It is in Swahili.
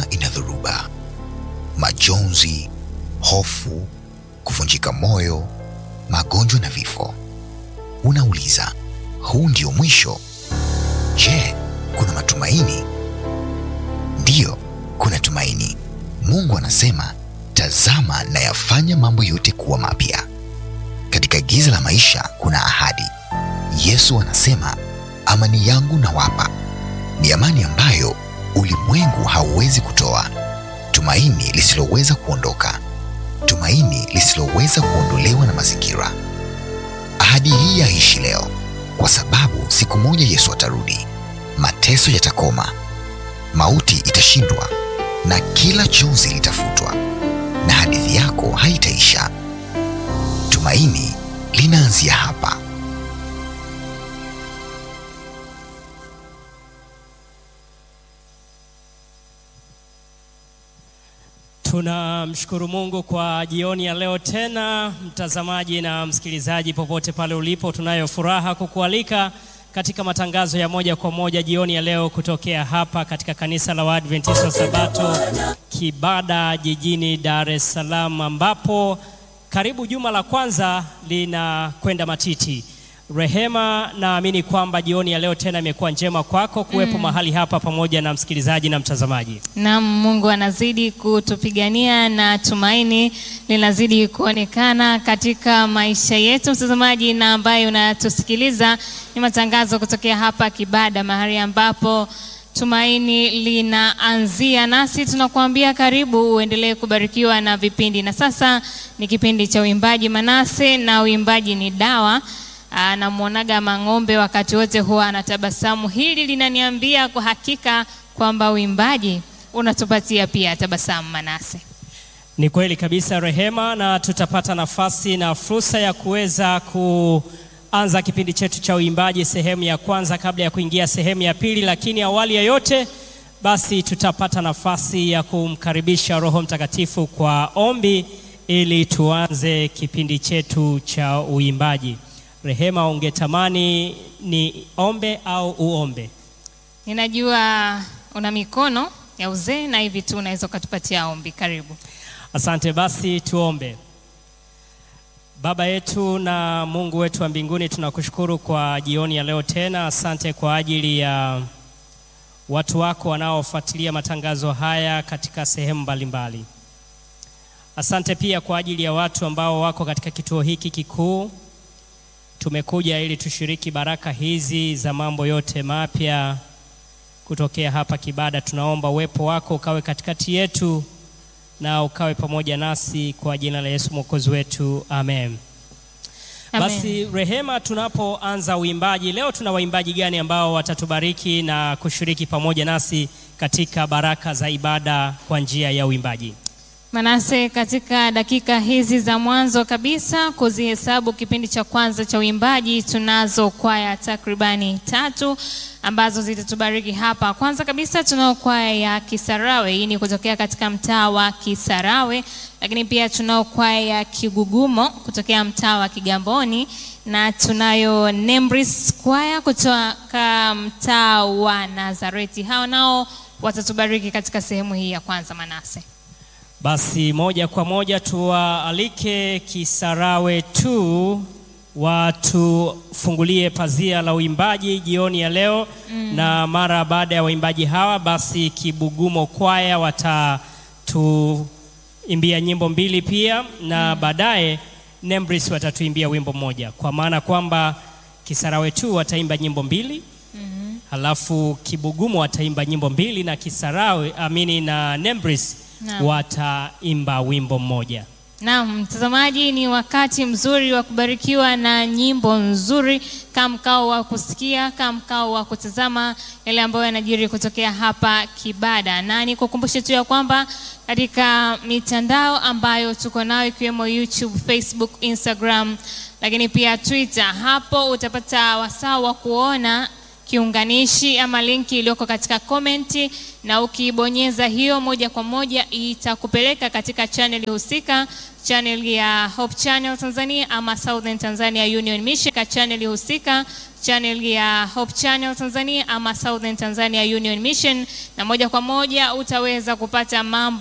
dunia ina dhoruba, majonzi, hofu, kuvunjika moyo, magonjwa na vifo. Unauliza, huu ndio mwisho? Je, kuna matumaini? Ndiyo, kuna tumaini. Mungu anasema, tazama nayafanya mambo yote kuwa mapya. Katika giza la maisha kuna ahadi. Yesu anasema, amani yangu nawapa, ni amani ambayo ulimwengu hauwezi kutoa, tumaini lisiloweza kuondoka, tumaini lisiloweza kuondolewa na mazingira. Ahadi hii yaishi leo, kwa sababu siku moja Yesu atarudi, mateso yatakoma, mauti itashindwa, na kila chozi litafutwa, na hadithi yako haitaisha. Tumaini linaanzia hapa. Tunamshukuru Mungu kwa jioni ya leo tena, mtazamaji na msikilizaji popote pale ulipo, tunayo furaha kukualika katika matangazo ya moja kwa moja jioni ya leo kutokea hapa katika kanisa la Waadventista wa Sabato Kibada jijini Dar es Salaam, ambapo karibu juma la kwanza linakwenda matiti. Rehema, naamini kwamba jioni ya leo tena imekuwa njema kwako kuwepo mahali hapa pamoja na msikilizaji na mtazamaji. Naam, Mungu anazidi kutupigania na tumaini linazidi kuonekana katika maisha yetu. Mtazamaji na ambaye unatusikiliza, ni matangazo kutokea hapa Kibada, mahali ambapo tumaini linaanzia, nasi tunakuambia karibu, uendelee kubarikiwa na vipindi. Na sasa ni kipindi cha uimbaji Manase, na uimbaji ni dawa anamwonaga Mang'ombe wakati wote huwa anatabasamu. Hili linaniambia kwa hakika kwamba uimbaji unatupatia pia tabasamu, Manase. Ni kweli kabisa Rehema, na tutapata nafasi na fursa ya kuweza kuanza kipindi chetu cha uimbaji sehemu ya kwanza kabla ya kuingia sehemu ya pili, lakini awali ya yote basi tutapata nafasi ya kumkaribisha Roho Mtakatifu kwa ombi ili tuanze kipindi chetu cha uimbaji. Rehema, ungetamani ni ombe au uombe? Ninajua una mikono ya uzee na hivi tu unaweza ukatupatia ombi. Karibu. Asante, basi tuombe. Baba yetu na Mungu wetu wa mbinguni, tunakushukuru kwa jioni ya leo tena. Asante kwa ajili ya watu wako wanaofuatilia matangazo haya katika sehemu mbalimbali. Asante pia kwa ajili ya watu ambao wako katika kituo hiki kikuu. Tumekuja ili tushiriki baraka hizi za mambo yote mapya kutokea hapa Kibada. Tunaomba uwepo wako ukawe katikati yetu na ukawe pamoja nasi kwa jina la Yesu mwokozi wetu, amen. Amen. Basi Rehema, tunapoanza uimbaji leo, tuna waimbaji gani ambao watatubariki na kushiriki pamoja nasi katika baraka za ibada kwa njia ya uimbaji? Manase, katika dakika hizi za mwanzo kabisa kuzihesabu kipindi cha kwanza cha uimbaji, tunazo kwaya takribani tatu ambazo zitatubariki hapa. Kwanza kabisa tunao kwaya ya Kisarawe, hii ni kutokea katika mtaa wa Kisarawe, lakini pia tunao kwaya ya Kigugumo kutokea mtaa wa Kigamboni na tunayo Nembris kwaya kutoka mtaa wa Nazareti. Hao nao watatubariki katika sehemu hii ya kwanza, Manase. Basi moja kwa moja tuwaalike Kisarawe tu watufungulie pazia la uimbaji jioni ya leo na mara baada ya waimbaji hawa, basi Kibugumo kwaya watatuimbia nyimbo mbili pia na baadaye Nembris watatuimbia wimbo mmoja, kwa maana kwamba Kisarawe tu wataimba nyimbo mbili halafu Kibugumo wataimba nyimbo mbili na Kisarawe amini na Nembris Naam. wataimba wimbo mmoja. Naam, mtazamaji, ni wakati mzuri wa kubarikiwa na nyimbo nzuri, kama mkao wa kusikia, kama mkao wa kutazama yale ambayo yanajiri kutokea hapa Kibada, na nikukumbushe tu ya kwamba katika mitandao ambayo tuko nayo ikiwemo YouTube, Facebook, Instagram, lakini pia Twitter, hapo utapata wasaa wa kuona kiunganishi ama linki iliyoko katika komenti, na ukibonyeza hiyo moja kwa moja itakupeleka katika channel husika, channel ya Hope Channel Tanzania ama Southern Tanzania Union Mission, ka channel husika channel ya Hope Channel Tanzania ama Southern Tanzania Union Mission, na moja kwa moja utaweza kupata mambo